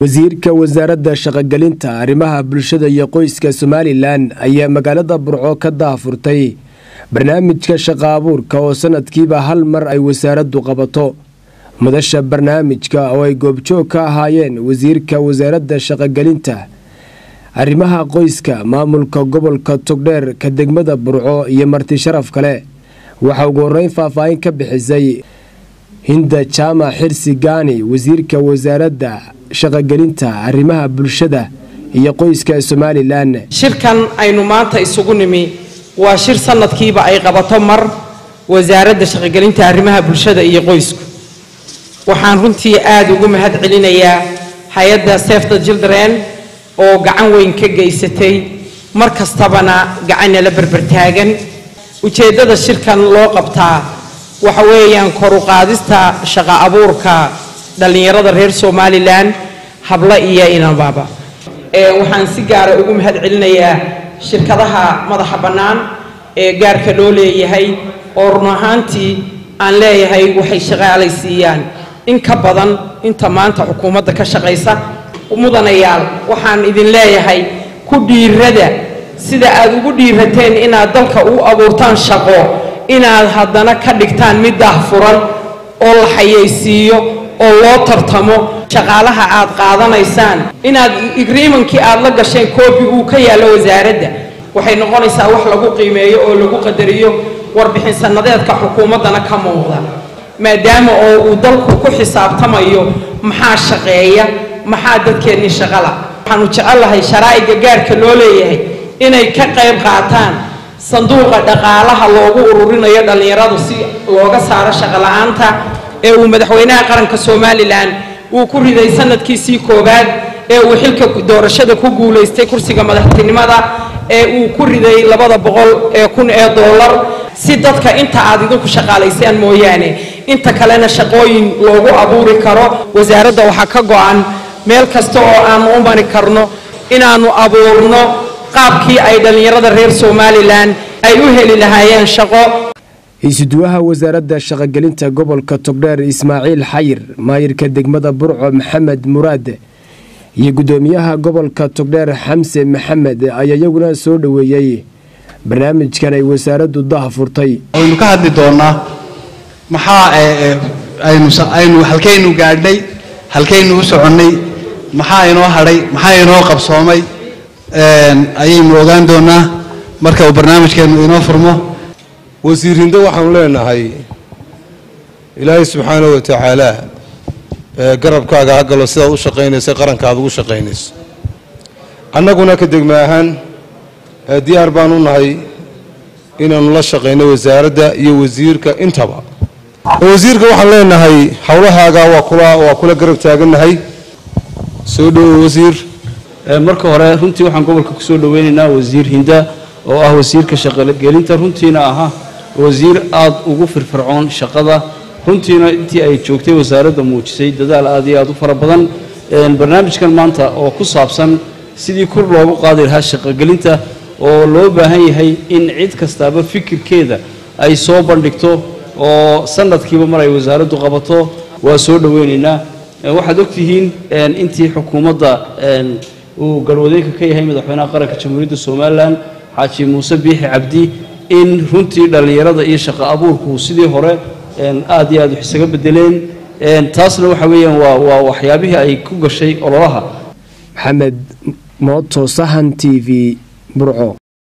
wasiirka wasaaradda shaqogelinta arrimaha bulshada iyo qoyska somalilan ayaa magaalada burco ka daahfurtay barnaamijka shaqo abuurka oo sanadkiiba hal mar ay wasaaraddu qabato madasha barnaamijka oo ay goobjoog ka ahaayeen wasiirka wasaaradda shaqogelinta arrimaha qoyska maamulka gobolka togdheer ka degmada burco iyo marti sharaf kale waxaa ugu horeyn faahfaahin ka bixisay hinda jaamac xirsi gaani wasiirka wasaaradda shaqogelinta arrimaha bulshada iyo qoyska somalilan shirkan aynu maanta isugu nimi waa shir sanadkiiba ay qabato mar wasaaradda shaqogelinta arrimaha bulshada iyo qoysku waxaan runtii aada ugu mahad celinayaa hay-adda sefta children oo gacan weyn ka geysatay mar kastabana gacanala berbertaagan ujeeddada shirkan loo qabtaa waxa weeyaan kor u qaadista shaqo abuurka dhallinyarada reer somalilan hablo iyo inababa waxaan si gaara ugu mahad celinayaa shirkadaha madaxa bannaan ee gaarka loo leeyahay oo run ahaantii aan leeyahay waxay shaqaalaysiiyaan in ka badan inta maanta xukuumadda ka shaqaysa mudanayaal waxaan idin leeyahay ku dhiirada sida aad ugu dhiirateen inaad dalka u abuurtaan shaqo inaad haddana ka dhigtaan mid daahfuran oo la xayaysiiyo oo loo tartamo shaqaalaha aad qaadanaysaan inaad agreemankii aad la gasheen koobi uu ka yaallo wasaaradda waxay noqonaysaa wax lagu qiimeeyo oo lagu qadariyo warbixin sannadeedka xukuumaddana ka muuqda maadaama oo uu dalku ku xisaabtamayo maxaa shaqeeya maxaa dadkeennii shaqala waxaanu jecellahay sharaa'iga gaarka loo leeyahay inay ka qayb qaataan sanduuqa dhaqaalaha loogu ururinayo dhallinyaradu si looga saaro shaqola'aanta ee uu madaxweynaha qaranka somalilan uu ku riday sanadkiisii koowaad ee uu xilka doorashada ku guulaystay kursiga madaxtinimada ee uu ku riday labada boqol ee kun ee dollar si dadka inta aad idinku shaqaalaysaan mooyaane inta kalena shaqooyin loogu abuuri karo wasaaradda waxaa ka go-an meel kasta oo aanu u mari karno inaannu abuurno qaabkii ay dhallinyarada reer somalilan ay u heli lahaayeen shaqo isuduwaha wasaaradda shaqogelinta gobolka togdheer ismaaciil xayir maayirka degmada burco maxamed muraad iyo guddoomiyaha gobolka togdheer xamse maxamed ayaa iyaguna soo dhoweeyey barnaamijkan ay wasaaraddu daahfurtay waynu ka hadli doonaa maxaa aynu halkaynu gaadhnay halkaynu u soconnay maxaa inoo hadhay maxaa inoo qabsoomay ayaynu ogaan doonaa marka uu barnaamijkeennu inoo furmo wasiir hindo waxaanu leenahay ilaahay subxaana wa tacaala garabkaaga ha galo sidaad u shaqaynaysa qaranka aad ugu shaqaynayso annaguna ka degma ahaan diyaar baan u nahay inaannu la shaqayno wasaaradda iyo wasiirka intaba wasiirka waxaan leenahay howlahaaga waa kula waa kula garab taagannahay soo dhowo wasiir marka hore runtii waxaan gobolka kusoo dhoweynaynaa wasiir hinda oo ah wasiirka shaqogelinta runtiina ahaa wasiir aada ugu firfircoon shaqada runtiina intii ay joogtay wasaaradda muujisay dadaal aad iyo aad u fara badan barnaamijkan maanta oo ku saabsan sidii kor loogu qaadi lahaa shaqogelinta oo loo baahan yahay in cid kastaaba fikirkeeda ay soo bandhigto oo sanadkiiba mar ay wasaaraddu qabato waa soo dhoweynaynaa waxaad ogtihiin intii xukuumadda uu garwadeenka ka yahay madaxweynaha qaranka jamhuuriyadda somalilan xaaji muuse biixi cabdi in runtii dhallinyarada iyo shaqo abuurku sidii hore aad iyo aad wax isaga bedeleen taasna waxa weeyaan waa waa waxyaabihii ay ku gashay ololaha maxamed mooto sahan t v burco